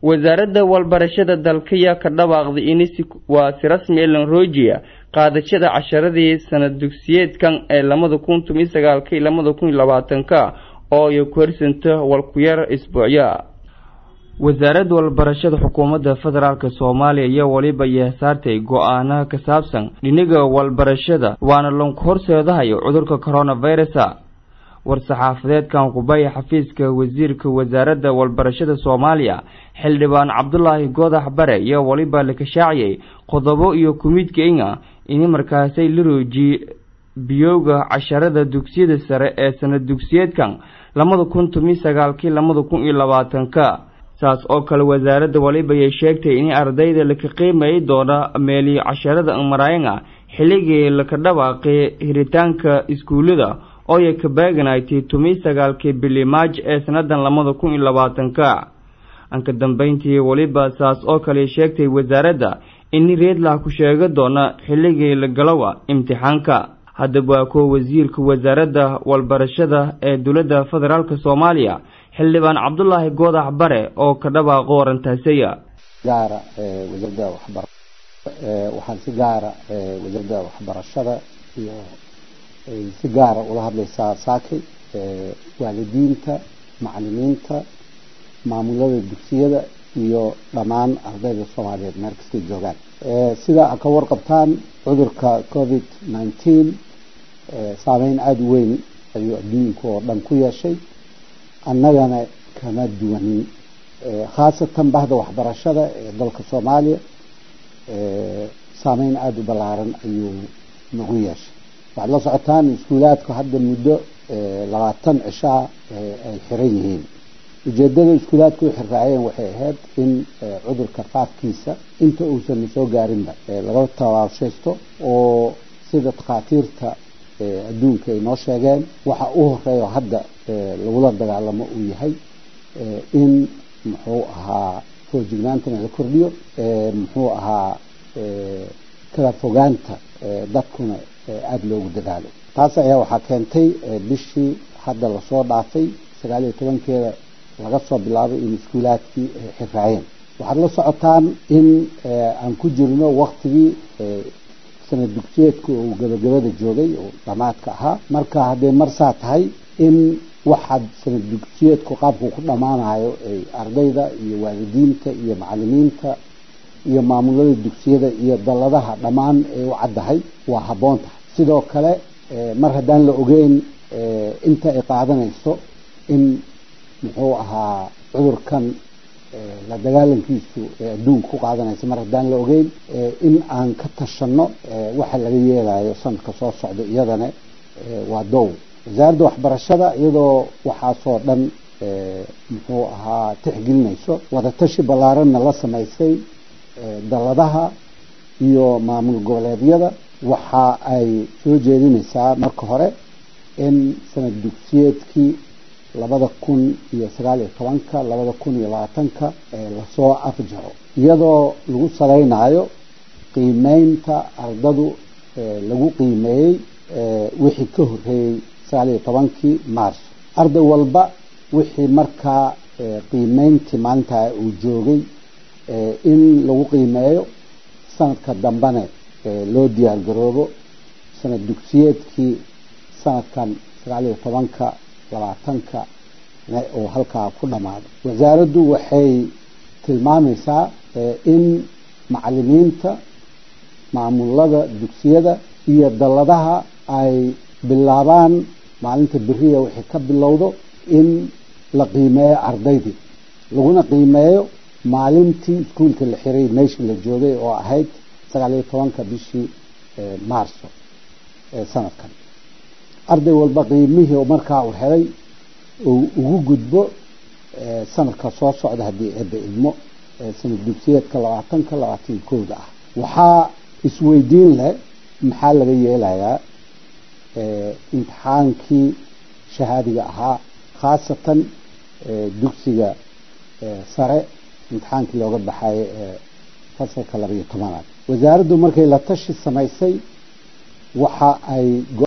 wasaaradda walbarashada dalkaya ka dhawaaqday in waa si rasmi elan rojiya qaadashada casharadii sanad dugsiyeedkan ee lamada kun tomiyo sagaalka iyo lamada kun iyo labaatanka oo ay ku harsanta walkuyar isbuucya wasaaradda walbarashada xukuumadda federaalk soomaaliya iyo weliba yeesaartay go-aanaha ka saabsan dhiniga walbarashada waana lonku horseedahayo cudurka coronavirusa war-saxaafadeedkan kubaya xafiiska wasiirka wasaaradda walbarashada soomaaliya xildhibaan cabdulaahi goodax bare iyo weliba la kashaaciyey qodobo iyo kumidkeinga ini markaasay la roojiye biyowga casharada dugsiyada sare ee sanad dugsiyeedkan lamada kun tomiyo sagaalkii lamada kun iyo labaatanka saas oo kale wasaaradda walibayay sheegtay in ardayda laka qiimayi doona meeli casharada marayanga xilligii laka dhawaaqay hiritaanka iskuullada ooya ka baaganaytay tomiyo sagaalkii bili maaj ee sanadan lamada kun iyo labaatanka anka dambeyntii weliba saas oo kale sheegtay wasaaradda in reedlah ku sheega doona xilligii la galowa imtixaanka haddaba waa kuwa wasiirka wasaaradda walbarashada ee dowladda federaalk soomaaliya xildhibaan cabdulaahi goodax bare oo ka dhawaaqo warantaasaya gaara wasaaradda waxbar waxaan si gaara wasaaradda waxbarashada iyo si gaara ula hadlaysaa saakay waalidiinta macalimiinta maamulada dugsiyada iyo dhammaan ardayda soomaaliyeed meel kastay joogaan sida a ka warqabtaan cudurka covid nineteen saameyn aada u weyn ayuu adduunka oo dhan ku yeeshay annagana kama duwanin khaasatan bahda waxbarashada ee dalka soomaaliya saameyn aada u ballaaran ayuu nagu yeeshay waxaad la socotaan iskuulaadku hadda muddo labaatan cishaa ay xiran yihiin ujeedada iskuulaadku u xirraaceen waxay ahayd in cudurka faafkiisa inta uusan soo gaarinba laga tabaabshaysto oo sida takhaatiirta adduunka ay noo sheegeen waxa u horeeyo hadda lagula dagaalamo uu yahay in muxuu ahaa foojignaantana la kordhiyo muxuu ahaa kala fogaanta dadkuna aada loogu dadaalo taas ayaa waxaa keentay bishii hadda lasoo dhaafay sagaal iyo tobankeeda laga soo bilaabay in iskuulaadkii xirraaceen waxaad la socotaan in aan ku jirno waktigii sanad dugsiyeedka uu gabagabada joogay oo dhamaadka ahaa marka hadday marsaa tahay in waxaad sanad dugsiyeedku qaabku ku dhammaanayo ay ardayda iyo waalidiinta iyo macalimiinta iyo maamulada dugsiyada iyo dalladaha dhammaan ay u caddahay waa habboon tahay sidoo kale mar haddaan la ogeyn inta ay qaadanayso in muxuu ahaa cudurkan la dagaalankiisu ee adduunka ku qaadanaysa mar haddaan la ogeyn in aan ka tashanno waxa laga yeelayo sanadka soo socda iyadana waa dow wasaaradda waxbarashada iyadoo waxaasoo dhan muxuu ahaa tixgelinayso wadatashi ballaaranna la samaysay dalladaha iyo maamul goboleedyada waxa ay soo jeedinaysaa marka hore in sanad dugsiyeedkii labada kun iyo sagaal iyo tobanka labada kun iyo labaatanka lasoo afjaro iyadoo lagu salaynayo qiimeynta ardadu lagu qiimeeyey wixii ka horeeyey sagaal iyo tobankii mars arday walba wixii markaa qiimeyntii maalintaa uu joogay in lagu qiimeeyo sanadka dambene loo diyaar garoobo sanad dugsiyeedkii sanadkan sagaal iyo tobanka labaatanka oo halkaa ku dhammaado wasaaraddu waxay tilmaamaysaa in macalimiinta maamulada dugsiyada iyo dalladaha ay bilaabaan maalinta beriya wixii ka bilowdo in la qiimeeyo ardaydii laguna qiimeeyo maalintii iskuulka la xiray meeshii la joogay oo ahayd sagaal iyo tobanka bishii maarso ee sanadkan arday walba qiimihii markaa uu helay uu ugu gudbo sanadka soo socda haddii eebbe ilmo sanad dugsiyeedka labaatanka labaatan kooda ah waxaa isweydiin leh maxaa laga yeelayaa imtixaankii shahaadiga ahaa khaasatan dugsiga sare imtixaankii looga baxayo ee fasalka labaiyo tobanaad wasaaraddu markay la tashi samaysay waxa ay go